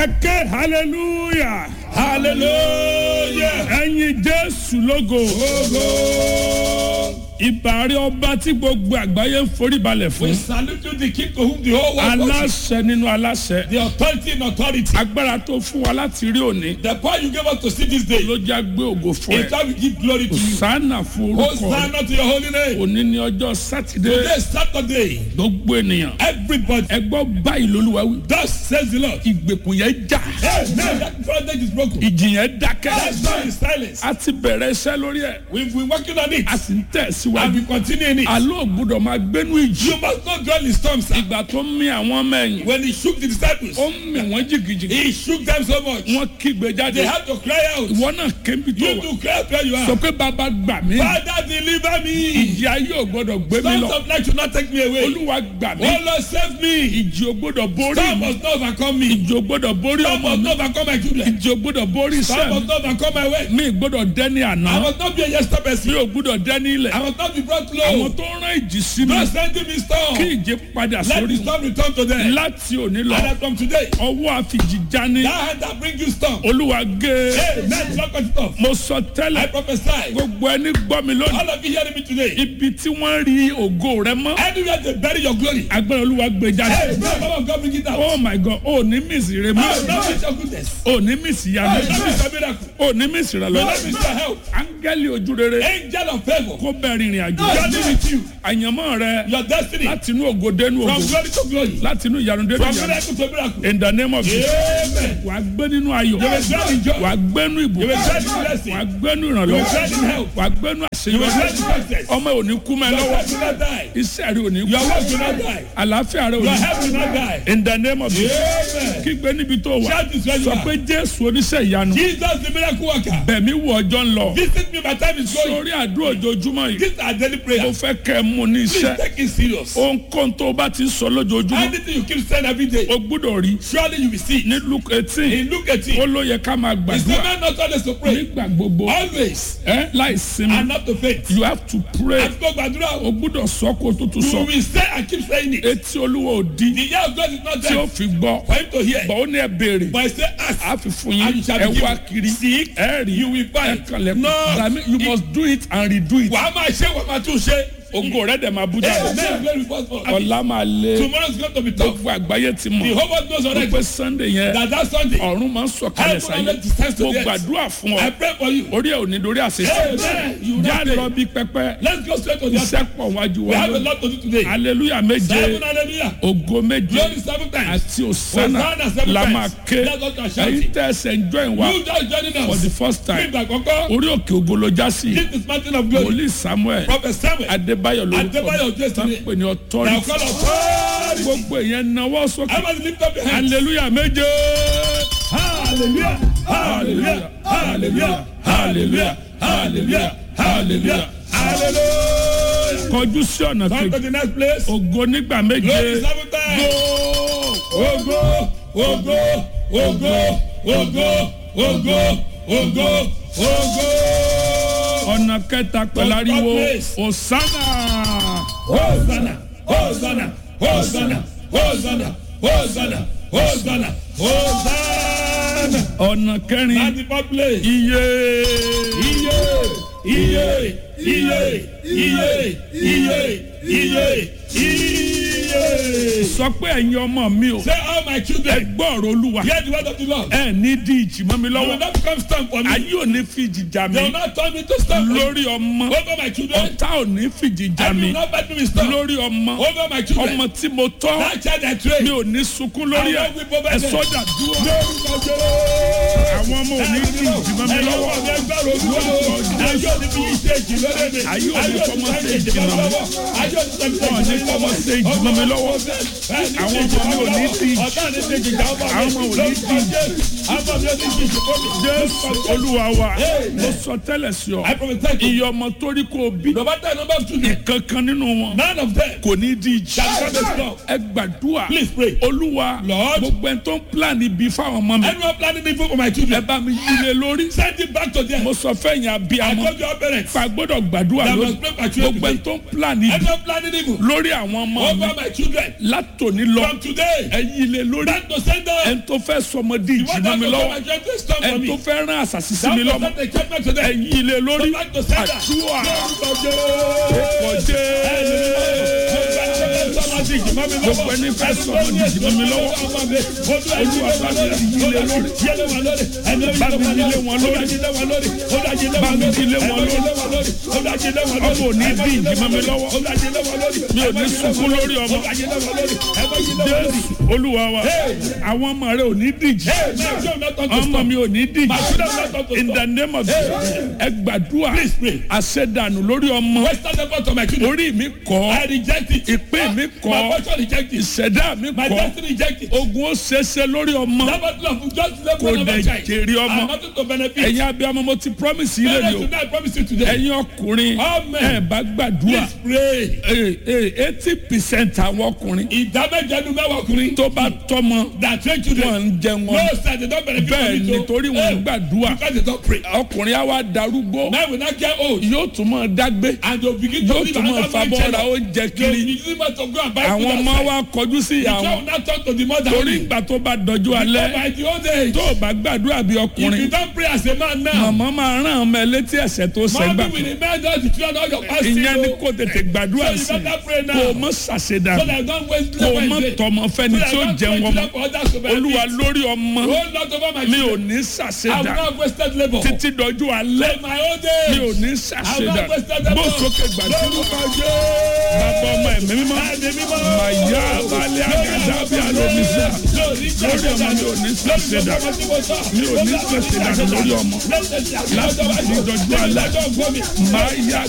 ẹ ké hallelujah hallelujah. ẹyin jésù lógo ìbàrí ọba tí gbogbo àgbáyé ń forí balẹ̀ We fún salute you, the king to whom the whole world worships. aláṣẹ nínú aláṣẹ The authority in authority. agbára tó fún wa láti rí òní The power you gave us to see this day. ló já gbé ògo fún In ẹ time we give glory to you. sànà fún orúkọ rẹ Hosanna to your holy name. òní ní ọjọ́ sátidé Today is Saturday. gbogbo ènìyàn Everybody. ẹ gbọ́ báyìí lolúwa wí Thus says the Lord. ìgbèkùn yẹn já Amen. That project is broken. ìjì yẹn dákẹ́ That's why is silence. a ti bẹ̀rẹ̀ iṣẹ́ lórí ẹ̀ We've been working on it. a sì ń tẹ̀ And síwájú we continue in it. àlọ́ ògbúdọ̀ máa gbénú ìjì You must not dwell in storms. sir. ìgbà tó ń mì àwọn ọmọ ẹ̀yìn When he shook the disciples, ó ń mì wọ́n jìgìjìgì he shook them so much. wọ́n kígbe jáde They had to cry out. ìwọ náà kébi tó You wà to cry out where you sọ are. pé bàbá gbà mí Father, deliver me. ìjì ayé ò gbọ́dọ̀ gbé mi Storms lọ of life should not take me away. olúwa gbà mí Oh Lord, save me. ìjì ò gbọ́dọ̀ borí Storm mi must not overcome me. ìjì ò gbọ́dọ̀ borí Storm ọmọ must mi not overcome my children. ìjì ò gbọ́dọ̀ borí Storm iṣẹ́ mi must not overcome my way. mi ì gbọ́dọ̀ dẹ́ni àná I must not be a yesterday mi person. ò gbọ́dọ̀ dẹ́ni ilẹ̀ I must not be brought àwọn low. tó ń rán ìjì sí mi Not sending me storm. kí ìjì padà Let sórí the storm return to them. láti òní lọ And then from today, ọwọ́ àfìjì jání that hand that brings you storm. olúwa gé Amen. Lock it off. mo sọ I tẹ́lẹ̀ prophesy. gbogbo ẹni gbọ́ mi lónìí All of you hearing me today. ibi tí wọ́n rí ògo rẹ mọ́ Anywhere they bury your glory. agbára olúwa gbé jáde Hey, man, Baba God bring it out. oh my god o ní mísì rẹ Oh, mọ́ not miss your goodness. o ní mísì Oh, yanu not miss your miracle. o ní mísì rẹ Oh, lọ́wọ́ not miss your help. áńgẹ́lì ojú rere Angel of favor. kó bẹ́ẹ̀ rìnrìn àjò Journey with you. àyànmọ́ rẹ Your destiny. láti inú ògo dénú From ògo glory to glory. láti inú ìyanu dénú From ìyanu miracle to miracle. in the name of jesus Amen. wàá gbé nínú ayọ̀ You will dwell in joy. wàá gbénú You will ìbùkún dwell in blessing. wàá gbénú You will ìrànlọ́wọ́ dwell in help. wàá gbénú You will dwell àṣeyọrí in success. ọmọ ò ní kú mẹ́ Your lọ́wọ́ wife will not die. iṣẹ́ rẹ ò ní Your kú wife will not die. àlàáfíà rẹ ò Your ní health will not die. in the name of jesus Amen. kígbe níbi tó wà Shout this where you sọ are. pé jésù oníṣẹ́ ìyanu Jesus the miracle worker. bẹ̀mí wọ ọjọ́ ń lọ Visit me my time is going. sórí àdúrà ojoojúmọ́ yìí This is our daily mo prayer. fẹ́ kẹ́ ẹ mú ní Please iṣẹ́ take it serious. ohunkóhun tó o bá ti ń sọ lójoojúmọ́ Anything you keep saying every day, o gbúdọ̀ rí surely you will see. ní luke eighteen In Luke 18, ó ló yẹ ká máa it's the gbàdúrà man not always to pray. nígbà gbogbo Always. ẹ láì sinmi And not to faint. you have to pray Àti kó gbàdúrà o o. gbúdọ̀ sọ kó o tó tún You sọ will say and keep saying it. etí olúwa ò di The year of God is not tí ó there fi gbọ́ for him to hear. bọ̀ ó ní ẹ béèrè But I say ask. a fi fún And yín you shall be ẹ wá given. kiri Seek, ẹ rí you will ẹ find. kànlẹ̀ No. dàmí you must do it and redo it Wàá máa ṣe wàá máa tún ṣe. ògo rẹ dẹ̀ máa bú jáde Amen. Glory first for ọ̀la máa lé Tomorrow is going to be tough. gbogbo àgbáyé ti The mọ̀ whole world knows already pé sunday yẹn that that Sunday, ọ̀run máa ń sọ̀kalẹ̀ Heaven sáyé already descends to mo the earth. gbàdúrà fún I ọ pray for you. orí ẹ̀ ò ní dorí àṣeṣe Amen. You will já not lọ fail. bí pẹpẹ Let's go straight to the altar. iṣẹ́ pọ̀ wájú We wa have a lónìí lot to do today. hallelujah méje Seven hallelujah. ògo méje Glory seven times. àti òsánà Hosanna seven la times. máa ké That's what you are shouting. ẹ̀yin tẹ́ ẹsẹ̀ ń join wa You just joining for the us. first time Nígbà àkọ́kọ́, orí òkè ògo ló já sí this is mountain of glory. wòlíì samuel Prophet Samuel. adébáyọ̀ lórúkọ Adébáyọ̀ mi Jésù tán ni. pè ní Now authority call authority. gbogbo ìyẹn náwó sókè Everybody lift up your hands. hallelujah méje Hallelujah. Hallelujah. Hallelujah. Hallelujah. Hallelujah. Hallelujah. Hallelujah. kọjú sí ọ̀nà Come to kejì the next place. ògo nígbà méje Glory seven times. Ogo, ogo, ogo, ogo, ogo, ogo, ogo. ọ̀nà kẹta pẹ̀lú ariwo place. osana Hosanna, Hosanna, Hosanna, Hosanna, Hosanna, Hosanna, Hosanna. ọ̀nà kẹrin At the fourth place. iye Iye, iye, iye, iye, iye, iye, iye. sọ pé ẹ̀yin ọmọ mi o Say all my ẹ children, gbọ́ ọ̀rọ̀ olúwa hear the word of the Lord. ẹ ní di ìjì mọ́ mi You will lọ́wọ́ not become stand for me. ayé ò ní fìjì jà They will mí not turn me to stand for me. lórí ọmọ Over my children. ọ̀tá ò ní fìjì jà I mí will not fight me with storm. lórí ọmọ Over my children. ọmọ tí mo tọ́ That child I train. mi ò ní sunkún lórí ẹ I will weep over ẹ them. sọ́jà dúró Lórúkọ Jésù. àwọn ọmọ ò ní di ìjì mọ́ mi lọ́wọ́ Ayé òní fi yí ṣe ìjì lórí mi. Ayé òní fọmọ ṣe ìjì mọ́ mi. Ayé òní fọmọ Wọn ò ní fọmọ ṣe ìjì mọ́ mi lọ́wọ́. Àwọn ọmọ mi ò ní di ìjì. Ọ̀tá ní ṣe ìjì àwọn Àwọn ọmọ ò ní di ìjì. Àwọn ọmọ mi ò ní di ìjì fún mi. jésù olúwa wa mo sọ tẹ́lẹ̀ sí ọ I prophesy to you. iye ọmọ torí kò bí No matter the number of children, kankan nínú wọn none of them kò ní di ìjì shall come to stop. ẹ gbàdúrà Please pray. olúwa Lord. gbogbo ẹni tó ń plan ibi fáwọn ọmọ mi Anyone planning evil for my ẹ children, bá mi yílé lórí send it back to them. mo sọ fẹ́yìn I abiyamọ told your parents. pa gbọ́dọ̀ gbàdúrà That lórí must pray for children gbogbo ẹni today. tó ń plan ibi Anyone planning evil lórí àwọn ọmọ mi over my children, látòní lọ from today, ẹ yílé lórí Back to sender. ẹni tó fẹ́ sọmọ di ìjì What mọ́ that mi was lọ́wọ́ my greatest storm for ẹni me. tó fẹ́ rán àṣàṣì sí That mi was lọ́mọ not a judgment today. ẹ̀yìn ilé lórí Back to sender. àdúrà Lórúkọ ọkọ̀ Jésù. jẹ́ gbogbo ẹni fẹ́ sọmọ di ìjì mọ́ mi lọ́wọ́ olúwa bá mi yí ilé lórí bá mi yí ilé wọn lórí bá mi yí ilé wọn lórí ọmọ ò ní bí ìjì mọ́ mi lọ́wọ́ mi ò ní sunkún lórí ọmọ jésù olúwa wa àwọn ọmọ rẹ ò ní díjì ọmọ mi ò ní díjì in the name of Jesus ẹ gbàdúrà àṣẹdànù lórí ọmọ orí mi kọ́ ìpín mi kọ́ ìṣẹ̀dá mi My kọ́ destiny rejected. ogun ó ṣeéṣe lórí ọmọ That battle of just level kò of dẹ̀ a child. jèrè ọmọ And nothing to benefit. ẹ̀yin abiyamọ mo ti promise yín Parents lẹ́nu o tonight, I promise you today. ẹ̀yin ọkùnrin Amen. ẹ̀ bá gbàdúrà Please pray. eighty percent àwọn ọkùnrin Ìdámẹ́jẹ̀nu mẹ́wàá ọkùnrin. tó bá tọ́mọ That train children. wọn ń jẹ No wọn sir, they don't benefit from bẹ́ẹ̀ it. o. nítorí wọn ń Eh, gbàdúrà Because they don't pray. ọkùnrin á wá darúgbó Men will not get old. yóò tún máa dágbé And they will begin to yóò live tún máa another man fabọ́ ra channel. oúnjẹ They will kiri be using money to go and buy food àwọn ọmọ outside. wa kọjú sí ìyá The child wọn will not talk to the mother. torí ìgbà tó bá dọjú But alẹ́ by the old age, tó o bá gbàdúrà bí if you ọkùnrin don't pray as a man now, màmá máa rán ọmọ ẹ létí ẹ̀ṣẹ̀ tó ṣẹgbà mommy will remind us the children of your past ìyẹn ni sin. kò tètè gbàdúrà So you sí better pray now. kó o mọ ṣàṣedà So that you don't waste kó o time mọ and day. tọmọ fẹ́ni tí ó jẹun ọmọ olúwa lórí ọmọ Oh Lord over my mi ò children. ní I will ṣàṣedà not wasted labour. títí dọjú alẹ́ My old mi ò age. ní I will ṣàṣedà not wasted labour. bó sókè gbàdúrà Lórúkọ bàbá ọmọ ẹ̀mí mímọ́ Ẹ̀mí mímọ́. màyà balẹ̀ àgàdá bí alómísà Lórí lórí ọmọ mi ò ní ṣàṣedà mi ò ní ṣàṣedà lórí ọmọ láti ìdọ̀jú alẹ́ máa yá